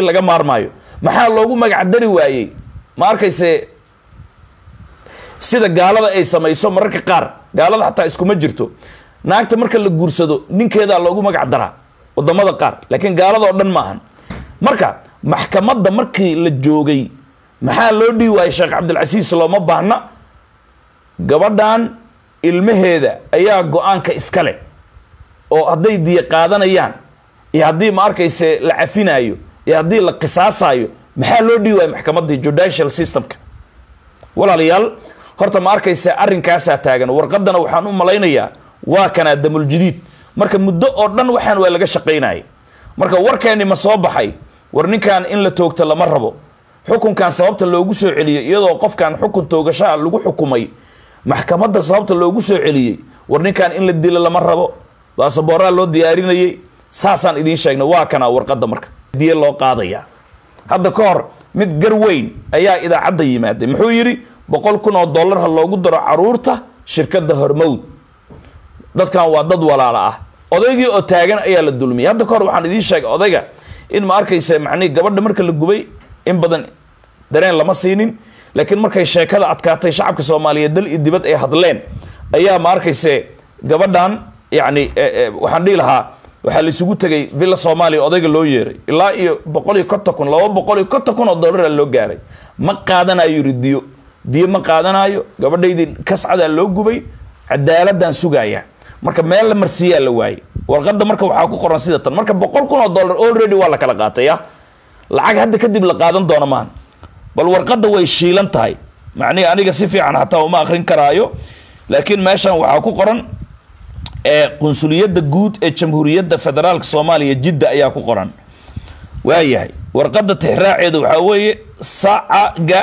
laga maarmaayo maxaa loogu magac dari waayey ma arkayse sida gaalada ay samayso mararka qaar gaalada xataa iskuma jirto naagta marka la guursado ninkeedaa loogu magac daraa wadamada qaar laakiin gaalada oo dhan maahan marka maxkamadda markii la joogay maxaa loo dhihi waayey sheekh cabdilcasiis looma baahna gabadhan ilmaheeda ayaa go-aanka iska leh oo hadday diya qaadanayaan iyo haddii ma arkayse la cafinaayo iyo haddii la qisaasayo maxaa loo dhihi waayey maxkamaddii judicial systemka walaalayaal horta ma arkayse arrinkaasaa taagan warqadana waxaan u malaynayaa waa kanaa damuljadiid marka muddo oo dhan waxaan waa laga shaqaynayay marka warkeeni ma soo baxay war ninkan in la toogto lama rabo xukunkan sababta loogu soo celiyey iyadoo qofkan xukun toogashaa lagu xukumay maxkamadda sababta loogu soo celiyey war ninkan in la dilo lama rabo baasaboorraa loo diyaarinayey saasaan idiin sheegnay waa kanaa warqadda marka diye loo qaadaya hadda ka hor mid gar weyn ayaa idaacadda yimaaday muxuu yidhi boqol kun oo dollar ha loogu daro caruurta shirkadda hormowd dadkan waa dad walaala ah odaygii oo taagan ayaa la dulmiyay hadda kahor waxaan idiin sheegay odayga in ma arkaysa macnihi gabadha marka la gubay in badan dareen lama siinin laakiin markay sheekada adkaatay shacabka soomaaliyeed dal iyo dibad ay hadleen ayaa ma arkayse gabadhan yacni waxaan dhihi lahaa waxaa la isugu tegay villa soomaaliya odayga loo yeeray ilaa iyo boqol iyo konton kun laba boqol iyo konton kun oo dollara loo gaaray ma qaadanayo yiri diyo diyo ma qaadanayo gabadhaydii kascadaa loo gubay cadaaladaan sugaaya marka meel la marsiiyaa la waayey warqadda marka waxaa ku qoran sida tan marka boqol kun oo dollar already waa la kala qaatay ya lacag hadda kadib la qaadan doono maahan bal warqadda way shiilan tahay macnihi aniga si fiican hataa uma akrin karaayo laakiin meeshan waxaa ku qoran qunsuliyadda guud ee jamhuuriyadda federaalka soomaaliya jidda ayaa ku qoran waayahay warqadda tixraaceeda waxaa weeye sacaga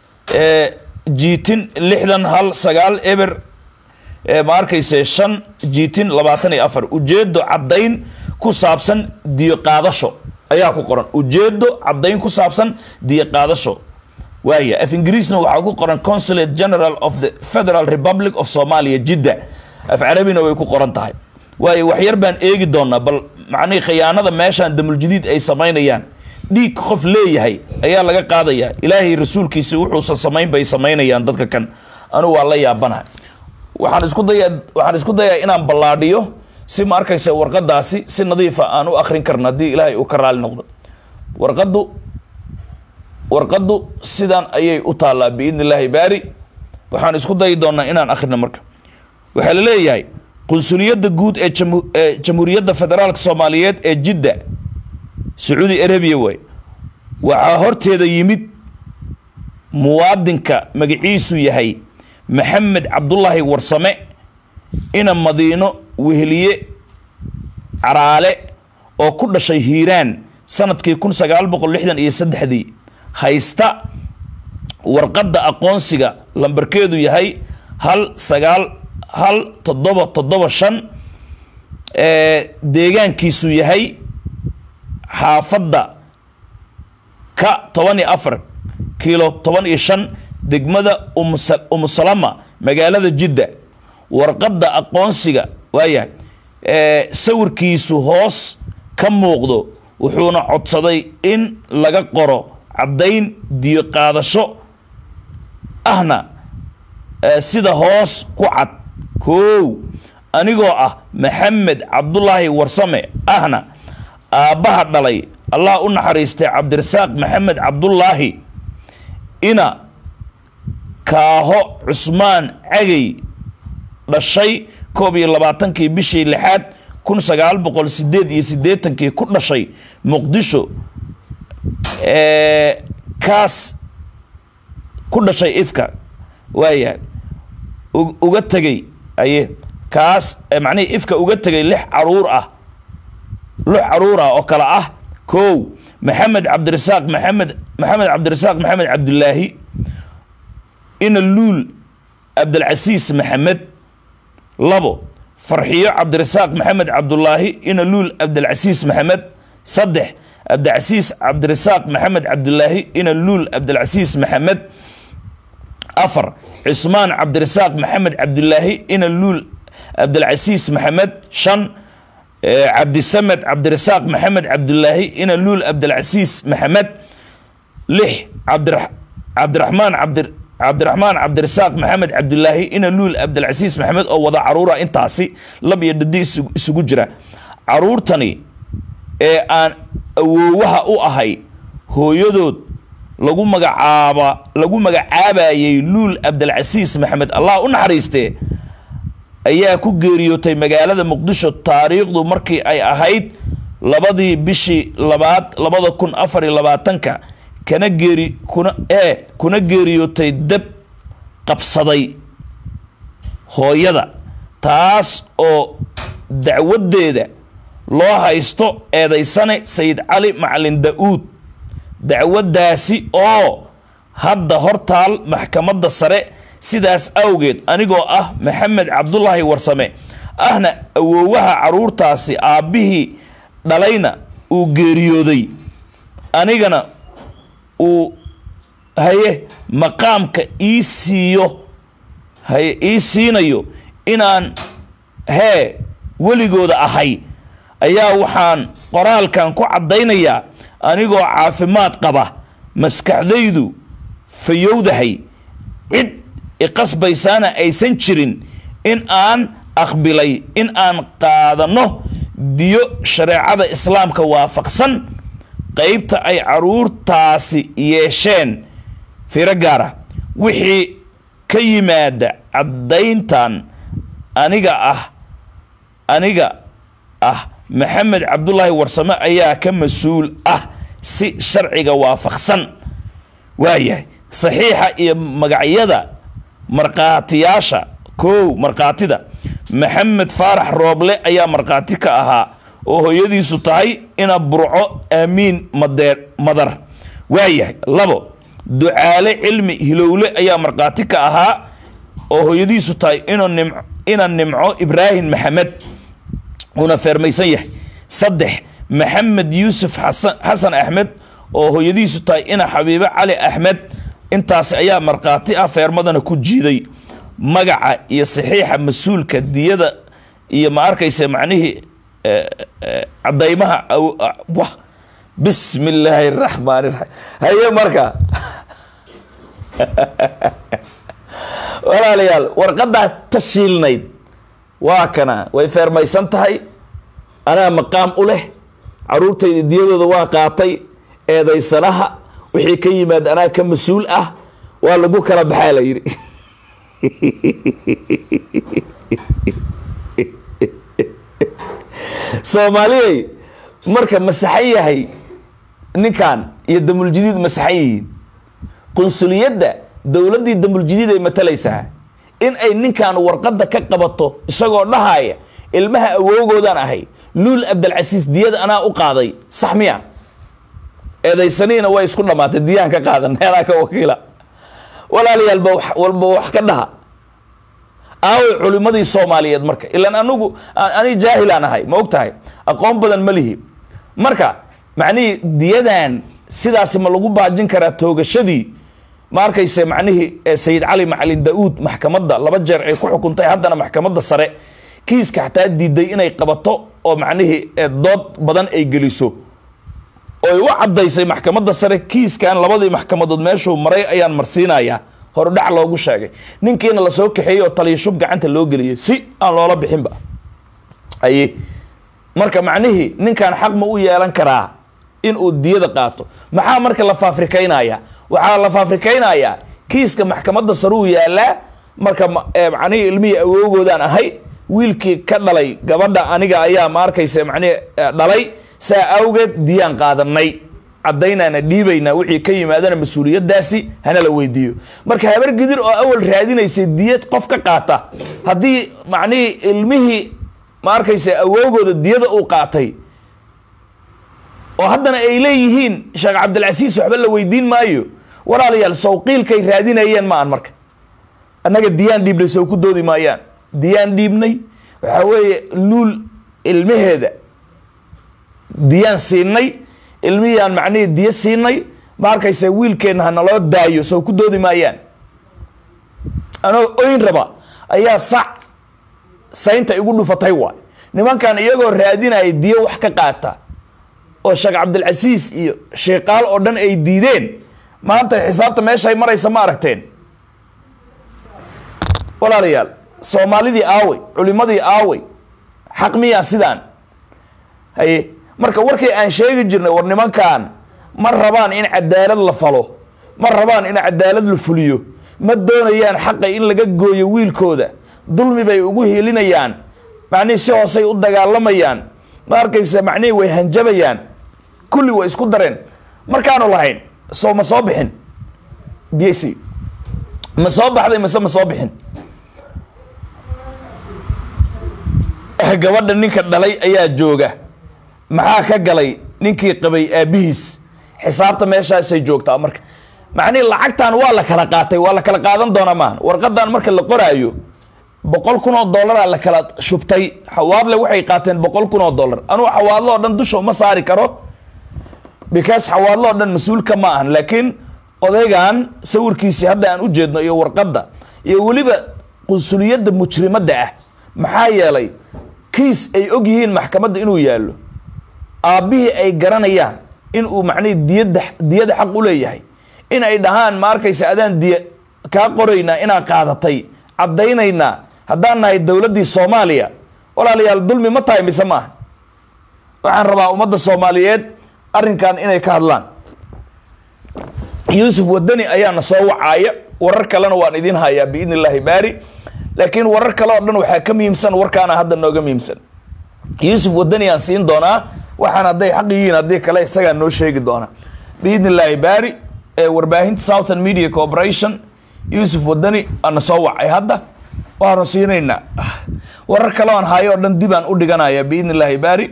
jiitin lixdan hal sagaal eber ma arkayse shan jiitin labaatan iyo afar ujeedo caddayn ku saabsan diyo qaadasho ayaa ku qoran ujeedo caddayn ku saabsan diyo qaadasho waaya af ingiriisna waxaa ku qoran consulate general of the federal republic of somalia jidda af carabina way ku qoran tahay waayo waxyar baan eegi doonaa bal macnihii khiyaanada meeshaan damuljadiid ay samaynayaan dhiig qof leeyahay ayaa laga qaadayaa ilaahay rasuulkiisi wuxuusan samayn bay samaynayaan dadka kan anugu waa la yaabanaha waxaan isku dayaa waxaan isku dayaa inaan ballaadhiyo si ma arkaysa warqadaasi si nadiifa aan u akrin karno haddii ilaahay uu ka raali noqdo warqaddu warqaddu sidan ayay u taallaa biidni illaahi baari waxaan isku dayi doonaa inaan akhrino marka waxaa la leeyahay qunsuliyadda guud ee ee jamhuuriyadda federaalka soomaaliyeed ee jidda sacuudi arabiya waay waxaa horteeda yimid muwaadinka magaciisu yahay maxamed cabdullaahi warsame ina madiino weheliye caraale oo ku dhashay hiiraan sanadkii kun sagaal boqol lixdan iyo saddexdii haysta warqadda aqoonsiga lambarkeedu yahay hal sagaal hal toddoba toddoba shan deegaankiisu yahay xaafadda ka toban iyo afar kiilo toban iyo shan degmada umusalama magaalada jidda warqadda aqoonsiga waaya sawirkiisu hoos ka muuqdo wuxuuna codsaday in laga qoro caddayn diyo qaadasho ahna sida hoos ku cad koow anigoo ah maxamed cabdulaahi warsame ahna aabbaha dhalay allah u naxariistay cabdirasaaq maxamed cabdulaahi ina kaaho cusmaan cagay dhashay koob iyo labaatankii bishii lixaad kun sagaal boqol sideed iyo siddeetankii ku dhashay muqdisho kaas ku dhashay ifka waaya uga tegay aye kaas macnihii ifka uga tegay lix caruur ah lix caruur ah oo kale ah kow maxamed cabdirasaaq maxamed maxamed cabdirasaaq maxamed cabdilaahi ina luul cabdilcasiis maxamed labo farxiyo cabdirasaaq maxamed cabdulaahi ina luul cabdilcasiis maxamed saddex cabdicasiis cabdirasaaq maxamed cabdulaahi ina luul cabdilcasiis maxamed afar cismaan cabdirasaaq maxamed cabdulaahi ina luul cabdilcasiis maxamed shan cabdisamed cabdirasaaq maxamed cabdulaahi ina luul cabdilcasiis maxamed lix cabdiraxmaan cabdi cabdiraxmaan cabdirasaaq maxamed cabdulaahi ina luul cabdilcasiis maxamed oo wada caruura intaasi lab iyo dhadi isugu jira caruurtani ee aan awoowaha u ahay hooyadood lagu magacaaba lagu magacaabayay luul cabdilcasiis maxamed allah u naxariistee ayaa ku geeriyootay magaalada muqdisho taariikhdu markii ay ahayd labadii bishii labaad labada kun afar iyo labaatanka kana geeri kuna ee kuna geeriyootay dab qabsaday hooyada taas oo dacwadeeda loo haysto eedaysane sayid cali macalin da-uud dacwaddaasi oo hadda hortaal maxkamadda sare sidaas awgeed anigoo ah maxamed cabdulaahi warsame ahna awoowaha caruurtaasi aabbihii dhalayna uu geeriyooday anigana uu haye maqaamka ii siiyo haye ii siinayo inaan hee weligooda ahay ayaa waxaan qoraalkan ku caddaynayaa anigoo caafimaad qaba maskaxdaydu fayowdahay cid iqasbaysaana aysan jirin in aan aqbilay in aan qaadano diyo shareecada islaamka waafaqsan qeybta ay caruurtaasi yeesheen firo gaara wixii ka yimaada caddayntan aniga ah aniga ah maxamed cabdulaahi warsame ayaa ka mas-uul ah si sharciga waafaqsan waayahay saxiixa iyo magacyada markhaatiyaasha kow markhaatida maxamed faarax rooble ayaa markhaati ka ahaa oo hooyadiisu tahay ina burco aamiin madeer madar waayahay labo ducaale cilmi hilowle ayaa markhaati ka ahaa oo hooyadiisu tahay inu nim ina nimco ibraahim maxamed uuna feermaysan yahay saddex maxamed yuusuf xasan xasan axmed oo hooyadiisu tahay ina xabiibe cali axmed intaasi ayaa markhaati ah feermadana ku jiiday magaca iyo saxiixa mas-uulka diyada iyo ma arkaysa macnihii cadaymaha wa bismi illaahi raxmaan iraxiim haye marka walaalayaal warqadaa tashiilnayd waa kana way feermaysan tahay anaa maqaam u leh caruurtayda diyadooda waa qaatay eedaysanaha wixii ka yimaad anaa ka mas-uul ah waa lagu kala baxaa la yidhi soomaaliyay marka masaxan yahay ninkan iyo damuljadiid masaxan yihiin qunsuliyadda dowladdii damuljadiid ay matalaysaa in ay ninkan warqadda ka qabato isagoo dhahaya ilmaha awoogoodaan ahay luul abdalcasiis diyada anaa u qaaday sax miya eedaysaniina way isku dhammaatay diyaan ka qaadan heelaa ka wakiila walaalayaalba walba wax ka dhaha aaway culimadii soomaaliyeed marka ilaan anugu ani jaahilaan ahay ma og tahay aqoon badan ma lihi marka macnihii diyadan sidaasi ma lagu baajin karaa toogashadii ma arkayse macnihii sayid cali macalin da-uud maxkamadda laba jeer ay ku xukuntay haddana maxkamadda sare kiiska xataa diiday inay qabato oo macnihii dood badan ay geliso oy u caddaysay maxkamadda sare kiiskan labadii maxkamadood meeshuu maray ayaan marsiinayaa horudhac loogu sheegay ninkiina lasoo kaxeeyey oo taliyashub gacanta loo geliyay si aan loola bixinba aye marka macnihii ninkan xaq ma u yeelan karaa in uu diyada qaato maxaa marka la faafrikaynaya waxaa la faafrikaynayaa kiiska maxkamadda sare uu yaalaa marka macnihii ilmihii awoogoodaan ahay wiilkii ka dhalay gabadha aniga ayaa ma arkaysa macnihi dhalay saa awgeed diyaan qaadanay caddaynaana dhiibaynaa wixii ka yimaadana mas-uuliyadaasi hana la weydiiyo marka habar gidir oo awal raadinaysay diyad qof ka qaata haddii macnihii ilmihii ma arkaysa awoogooda diyada uu qaatay oo haddana ay leeyihiin sheekh cabdilcasiis waxba la weydiin maayo walaalayaal sawqiilkay raadinayeen ma aan marka annaga diyaan dhiibnay sow ku doodi maayaan diyaan dhiibnay waxaa weeye luul ilmaheeda diyaan siinay ilmihiyaan macnihii diyo siinay ma arkaysa wiilkeenna hanaloo daayo sow ku doodi maayaan anoo oyn raba ayaa sac saynta igu dhufatay waay nimankan iyagoo raadinaya diyo wax ka qaata oo sheekh cabdilcasiis iyo sheekaal oo dhan ay diideen maanta xisaabta meeshay maraysa ma aragteen walaalayaal soomaalidii aawey culimadii aawey xaq miyaa sidaan haye marka warkii aan sheegi jirnay war nimankan ma rabaan in cadaalad la falo ma rabaan in cadaalad la fuliyo ma doonayaan xaqa in laga gooyo wiilkooda dulmi bay ugu hilinayaan macnihii si hoosay u dagaalamayaan ma arkaysa macnihii way hanjabayaan kulli way isku dareen markaanu lahayn soo ma soo bixin b c ma soo baxday mise ma soo bixin gabadha ninka dhalay ayaa jooga maxaa ka galay ninkii qabay aabihiis xisaabta meeshaasay joogtaa marka macnihi lacagtan waa la kala qaatay waa la kala qaadan doonaa maaha warqadan marka la qoraayo boqol kun oo dollaraa la kala shubtay xawaadle waxay qaateen boqol kun oo dollar anugu xawaadlo oo dhan dusha uma saari karo because xawaadlo oo dhan mas-uulka ma ahan laakiin odaygan sawirkiisii hadda aan u jeedno iyo warqadda iyo weliba qunsuliyadda mujrimadda ah maxaa yeelay kiis ay og yihiin maxkamadda inuu yaallo aabbihii ay garanayaan in uu macnihii diyadda diyada xaq u leeyahay in ay dhahaan ma arkaysa adaan diya kaa qoraynaa inaan qaadatay caddaynaynaa haddaan nahay dowladdii soomaaliya walaalayaal dulmi ma tahay mise maaha waxaan rabaa ummadda soomaaliyeed arrinkan inay ka hadlaan yuusuf wadani ayaana soo wacaaya warar kalena waan idiin hayaa biidni illaahi baari laakiin warar kale oo dhan waxaa ka muhiimsan warkaana hadda nooga muhiimsan yuusuf wadani aan siin doonaa waxaan hadday xaq yihiin haddii kale isagaa noo sheegi doona biidni illaahi baari ee warbaahinta southern media corporation yuusuf wadani ana soo wacay hadda waanu siinaynaa warar kale aan hayo oo dhan dib aan u dhiganaya biidni illaahi baari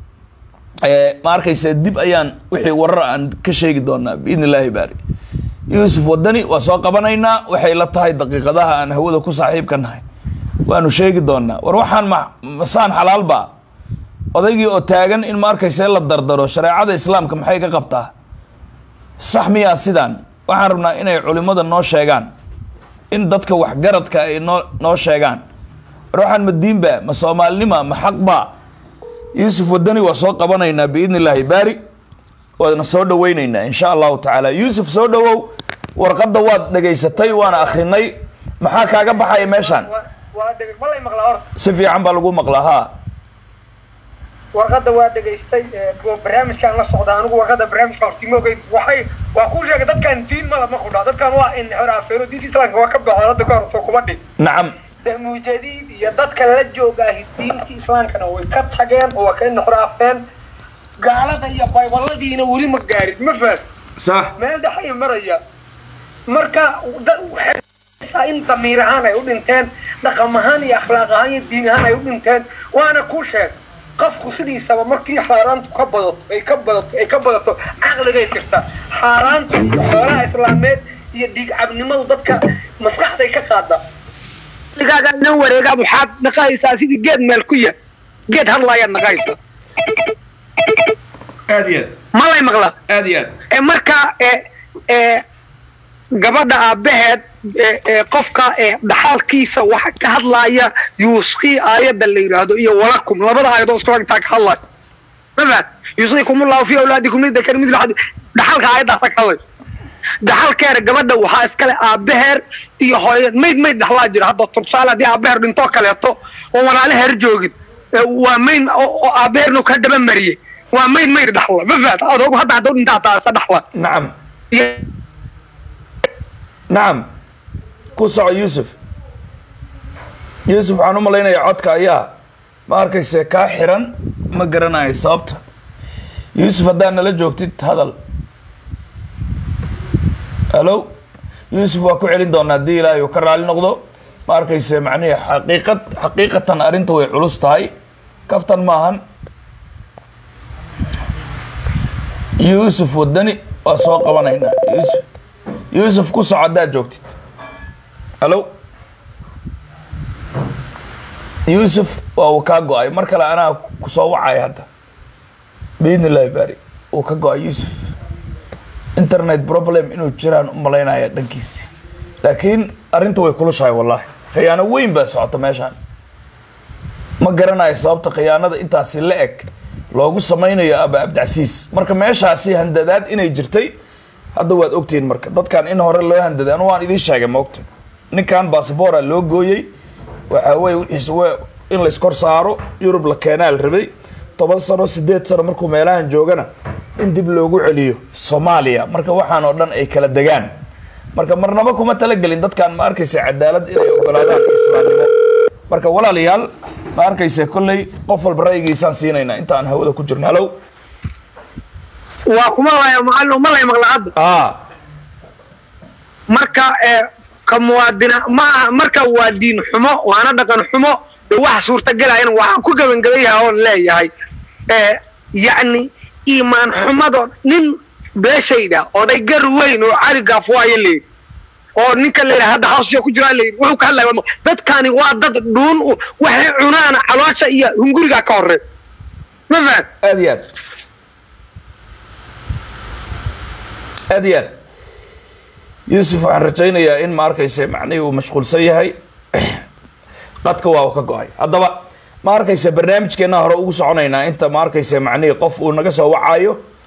ma arkaysa dib ayaan wixii warar aan ka sheegi doonaa biidni illaahi baari yuusuf wadani waa soo qabanaynaa waxay la tahay daqiiqadaha aan hawada ku saaxiibka nahay waanu sheegi doonaa war waxaan ma masaan xalaalba odaygii oo taagan in ma arkaysa la dardaro shareecada islaamka maxay ka qabtaa sax miyaa sidaan waxaan rabnaa inay culimada noo sheegaan in dadka waxgaradka ay noo noo sheegaan war waxaan ma diinba ma soomaalinima ma xaqba yuusuf wadani waa soo qabanaynaa biidni illaahi baari waadna soo dhaweyneynaa insha allahu tacaala yuusuf soo dhawow warqadda waad dhegaysatay waana akrinay maxaa kaaga baxaya meeshaan si fiican baa lagu maqlaa ha warqadda waa dhegaystay barnaamijkaan la socda anigu warqadda barnaamijka hortimoogay waxay waa kuu sheegay dadkan diin mala ma qudha dadkan waa in xiraafeeno diinta islaamka waa ka baxda hadda ka hor soo kuma dhin nacam mujadiid iyo dadka la joogaahi diinta islaamkana way ka tageen oo waa ka inxiraafeen gaalada iyo baybaladiina weli ma gaarin ma faham sax meel dhexay maraya marka in damiir ahaan ay u dhinteen dhaqam ahaan iyo akhlaaq ahaan iyo diin ahaan ay u dhinteen waana ku sheeg qofku sidiisaba markii xaaraantu ka badato ay ka badato ay ka badato caqligay tirta xaaraanta iyo xoolaha islaameed iyo dhiigcabnimadu dadka maskaxday ka qaada digaagaa ina wareegaad waxaad naqaysaa sidii geed meel ku ya geed hadlaayaad naqaysaa aad iyo aad ma lay maqlaa aad iyo aad ee marka ee gabadha aabaheed qofka dhaxalkiisa waxa ka hadlaaya yuuskii aayadda la yidhaahdo iyo walakum labada aayadoo isku intaa ka hadlayo mafahad yuusikum ullahu fi awlaadikum lidakar midl xad dhaxalka aayaddaasa ka hadlayso dhaxalkeera gabadha waxaa iskale aabaheer iyo hooyad mayd mayd dhaxlaa jira hadda tursaale haddii aabaheer dhintoo kaleeto oo walaale heer joogin waa mayd oo aabaheernu ka daba mariyey waa mayd mayd dhaxla mafahad adoog hadda hadduu dhintaa taasa dhaxla nacam nacam ku soco yuusuf yuusuf waxaan u malaynayaa codka ayaa ma arkayse kaa xiran ma garanayo sababta yuusuf haddaad nala joogtid hadal halo yuusuf waa ku celin doonaa haddii ilaahay uu ka raali noqdo ma arkayse macnihi xaqiiqad xaqiiqatan arrinta way culus tahay kaftan maahan yuusuf wadani waa soo qabanaynaa yuusuf yuusuf ku soco haddaad joogtid halo yuusuf waa uu kaa go-ay mar kale anaa kusoo wacaya hadda biidni illahi baari uu ka go-ay yuusuf internet problem inuu jiraan u malaynaya dhankiisi laakiin arrinta way kulushahay wallahi khiyaano weyn baa socota meeshaan ma garanayo sababta khiyaanada intaasi la eg loogu samaynayo aba abdicasiis marka meeshaasi handadaad inay jirtay hadda waad ogtihiin marka dadkan in hore loo handaday anu waan idiin sheegay maogta ninkan bassabora loo gooyey waxaa weye wixiis w in layskor saaro yurub la keenaa la rabay toban sano sideed sano markuu meelahan joogana in dib loogu celiyo soomaaliya marka waxaan oo dhan ay kala degaan marka marnaba kuma talagelin dadkan ma arkaysa cadaalad inay ogolaadaan islaamnimo marka walaalayaal ma arkaysa kolley qof walba ra'yigiisaan siinaynaa inta aan hawada ku jirno halow waa kuma laya macalin uma lay maqla hadda a marka ee ka muwaadina ma aha marka waa diin xumo waana dhaqan xumo ee wax suurtagelayana waxaan ku gabangabaya oon leeyahay ee yacni iimaan xumado nin beeshayda oday gar weyn oo cali gaafwaayo leeyihi oo ninka leeyahay hadda hawsiya ku jiraa leeyihi wuxuu ka hadlaya waa- dadkani waa dad dhuun u waxay cunaana caloosha iyo hunguriga ka horey ma fahad aad iyo aad aad iyo aad yuusuf waxaan rajaynayaa in ma arkaysa macnihii uu mashquulsan yahay qadka waa uu ka go-ay haddaba ma arkaysa barnaamijkeena hore ugu soconaynaa inta ma arkaysa macnihii qof uu naga soo wacayo